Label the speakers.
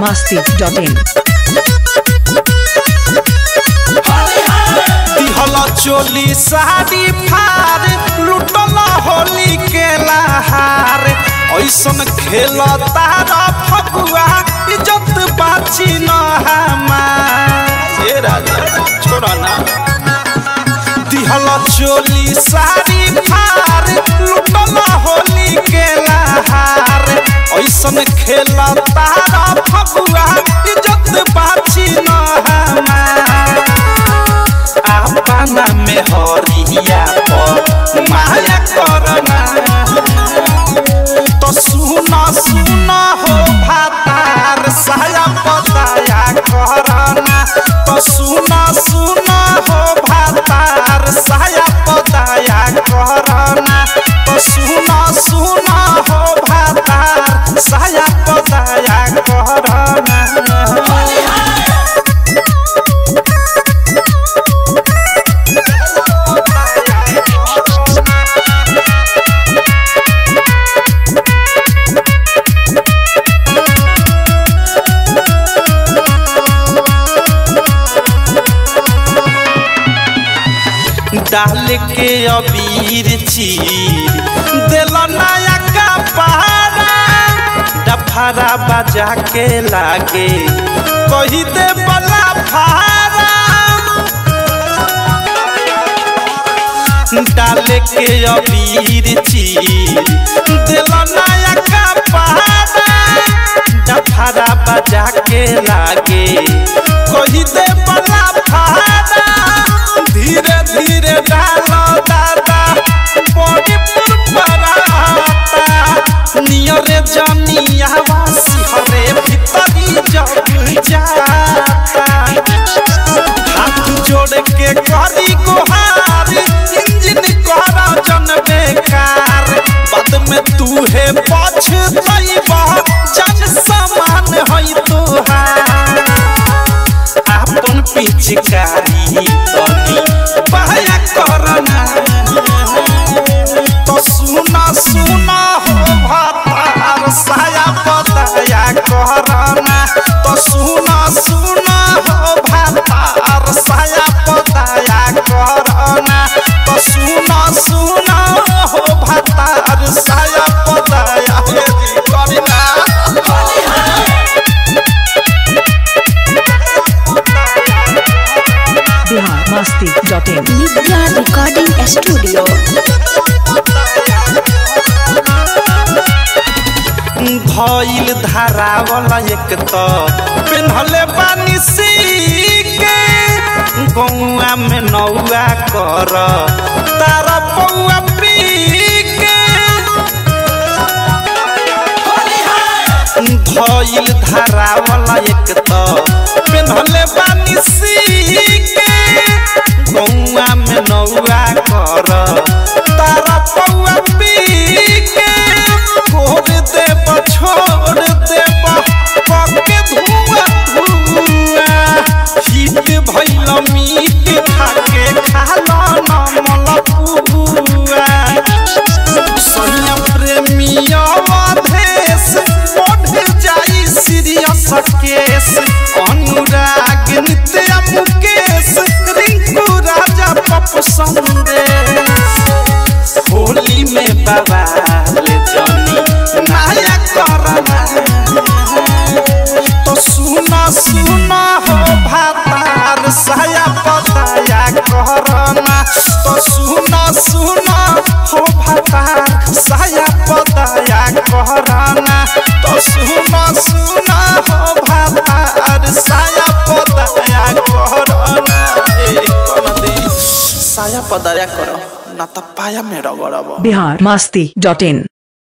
Speaker 1: biharmasti.in
Speaker 2: दिहल चोली साड़ी फार लुटल होली के लहार ऐसन खेल तारा फगुआ इज्जत बाची न हमार ए राजा छोड़ा ना दिहल चोली साड़ी फार लुटल होली के लहार ऐसन खेल तारा फगुआ इज्जत बाची न हमार अपना में हरिया पर माया करना तो सुना सुना हो भातार साया पताया करना तो सुना सुना हो भातार साया पताया करना तो सुना सुना हो भातार साया पताया करना डाल के अबीर चीर दिल नया कपारा डफारा बजा के लागे कही दे बला फारा डाल के अबीर चीर दिल नया कपारा डफारा बजा के लागे कही दे बला फारा धीरे धीरे डालो दादा बॉडी पर पराता नियरे जनिया वासी हरे भीतरी जग जाता हाथ जोड़ के करी गुहार इंजन करा जन बेकार बाद में तू है पछतैबा जन समान है तोहार अपन पिचकारी तनी बहया करना तो सुना सुना हो भातार साया बताया करना तो सुना सुना हो भातार साया बताया करना तो सुना सुना हो भातार साया बताया करना
Speaker 1: biharmasti.in
Speaker 3: Nidra Recording Studio.
Speaker 2: भइल धारावला एक त पेन्हले बानी सी के गौआ में नौआ कर तारा पौआ पी के भइल धारावला एक त पेन्हले बानी सी के गौआ में नौआ कर तारा पौआ पी के छोड़ देब छोड़ देब पके धुआ धुआ हिट भइल मीट खाके खाला नमल पुआ सैया प्रेमिया देश बढ़ जाई सीरियस केस अनुराग नित्य मुकेश रिंकू राजा पप संदेश होली में बवाल जनी नया करना तो सुना सुना हो भातार साया पताया करना तो सुना सुना हो भातार साया पताया करना तो सुना सुना हो भातार साया पताया करना ए, कर दे। साया पदाया करो ना तो पाया में रगड़ब
Speaker 1: biharmasti.in